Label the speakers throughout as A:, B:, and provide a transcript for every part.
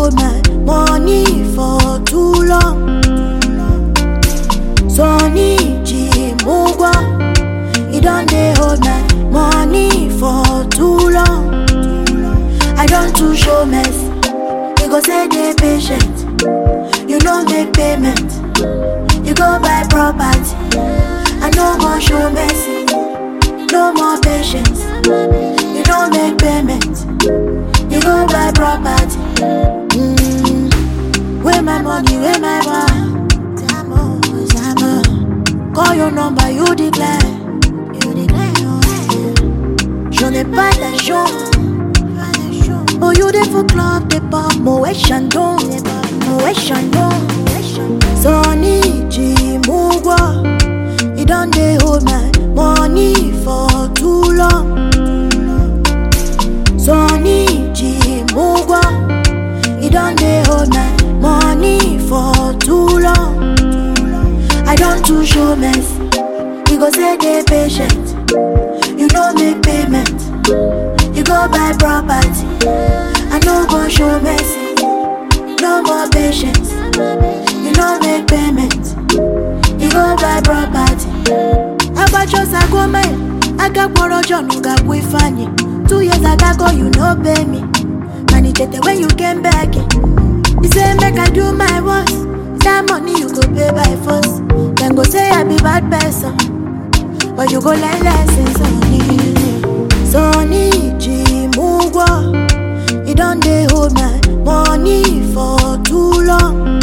A: hold my money for too long. Sonny Jimugwa, he done dey hold my money for too long. I don't too show mess, you go say dey patient. You no make payment, you go buy property. I no go show mercy, no more patience. You don't make payment, you go buy property. Mm. Where my money, where my bar? Zamo, Zamo. Call your number, you declare. You declare. J'en ai pas d'argent. Oh, you dey for club, dey pop, Moet Chandon, Moet Chandon. Sonny Jimugwa, he done dey hold my money for too long. Sonny Jimugwa, he done dey hold my money for too long. I don't too show mess, you go say dey patient. You no make payment, you go buy property. I no go show mercy, no more patience. You no make payment, you go buy property. Abachosa gome, agakpọrọ John gakwu Ifeanyi. Two years ago you no pay me, and it tete when you came back. You say make I do my worst, that money you go pay by force. Then go say I be bad person. But you go learn lessons on me. Sonny Jimugwa, he done dey hold my money for too long.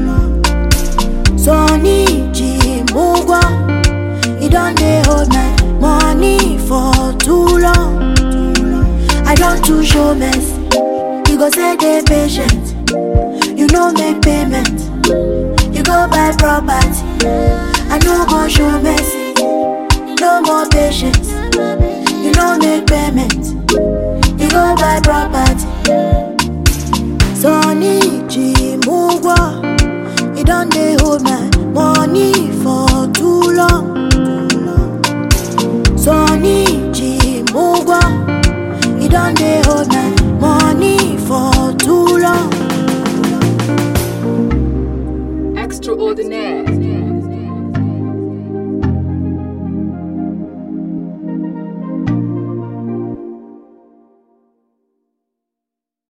A: Sonny Jimugwa, he done dey hold my money for too long. I don't too show mess, you go say dey patient. You no make payment, you go buy property. I no go show mercy, no more patience. You no make payment, you go buy property.